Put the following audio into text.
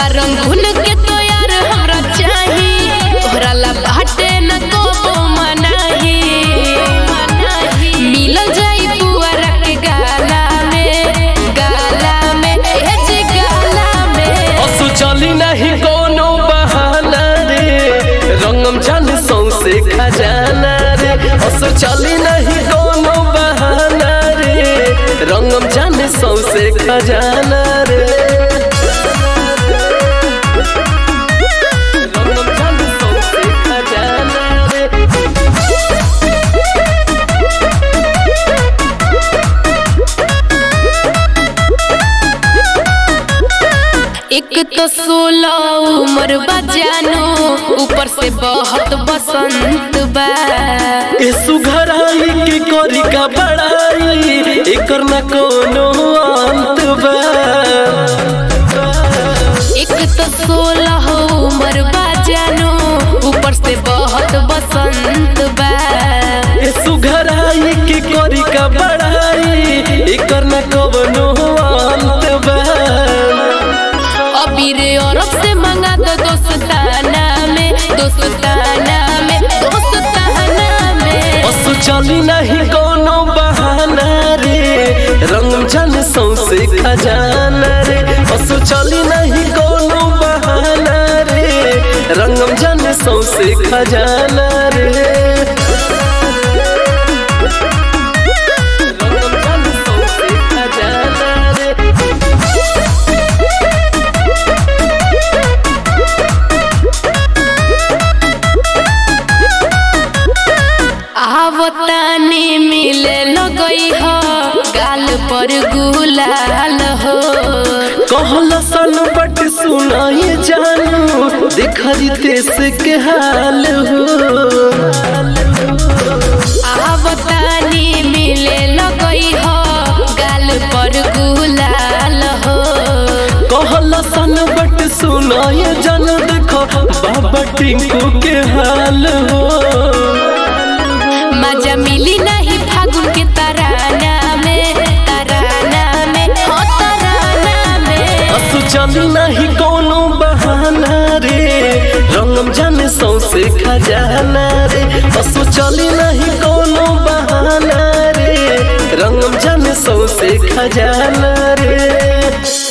बा रंगून के तो यार हमरा चाही तोहरा ला बाटे न को मनाही मिलल जाई पुअरा के गाला में गाला में ए जे गाला में असु चली नहीं कोनो बहाना रे रंगम जान सौसे खजाना रे असु चली नहीं कोनो बहाना रे रंगम जान सौसे खजाना रे रंगम जान सौसे खजाना रे एक तो सोलह उम्र बजानो ऊपर से बहुत बसंत बा ए सुघराई के करी का बड़ाई एकर न कोनो अंत बा एक तो सोलह उम्र बजानो ऊपर से बहुत बसंत बा ए सुघराई के करी का बड़ाई एकर न कोनो अंत बा अबीर अरब से मंगा दो दोस्ताना में दोस्ताना में दोस्ताना में असु चली नहीं कोनो बहाना रे रंग जन सौसे खजाना रे असु चली नहीं कोनो बहाना रे रंगम जन सौसे खजाना रे रंगम जन सौसे खजाना रे आवतानी मिले लगई हो गाल पर गुलाल हो कहला सन बट सुनाए जानू देखरी देश के हाल हो आवतानी मिले लगई हो गाल पर गुलाल हो कहला सन बट सुनाए जानू देखो बाबा टिंकू के हाल हो मजा मिली नहीं फागुन के तराना में तराना में हो तराना में असु चली नहीं कोनो बहाना रे रंगम जाने सौसे खजाना रे असु चली नहीं कोनो बहाना रे रंगम जाने सौसे खजाना रे